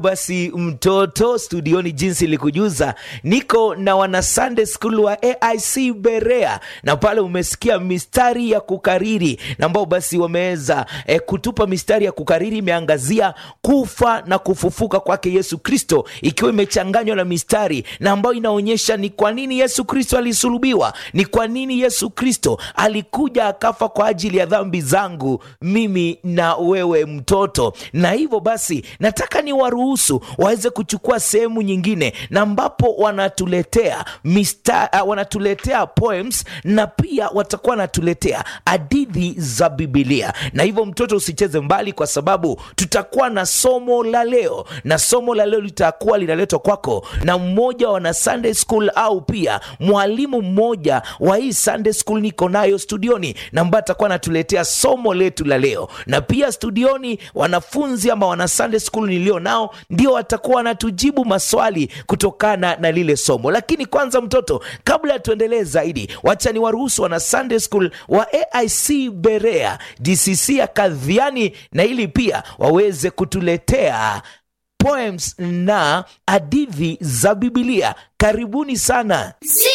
Basi mtoto studioni, jinsi ilikujuza, niko na wana Sunday School wa AIC Berea, na pale umesikia mistari ya kukariri na ambao basi wameweza eh, kutupa mistari ya kukariri imeangazia kufa na kufufuka kwake Yesu Kristo, ikiwa imechanganywa na mistari na ambayo inaonyesha ni kwa nini Yesu Kristo alisulubiwa, ni kwa nini Yesu Kristo alikuja akafa kwa ajili ya dhambi zangu mimi na wewe mtoto. Na hivyo basi nataka ni waruhusu waweze kuchukua sehemu nyingine na ambapo wanatuletea mista, uh, wanatuletea poems na pia watakuwa wanatuletea hadithi za Bibilia. Na hivyo mtoto, usicheze mbali, kwa sababu tutakuwa na somo la leo, na somo la leo litakuwa linaletwa kwako na mmoja wa wana Sunday School au pia mwalimu mmoja wa hii Sunday School niko nayo studioni, na ambaye atakuwa anatuletea somo letu la leo, na pia studioni wanafunzi ama wana Sunday School nilio nao ndio watakuwa wanatujibu maswali kutokana na lile somo. Lakini kwanza, mtoto, kabla ya tuendelee zaidi, wacha ni waruhusu wana Sunday School wa AIC Berea DCC ya Kadhiani, na ili pia waweze kutuletea poems na hadithi za Bibilia. Karibuni sana.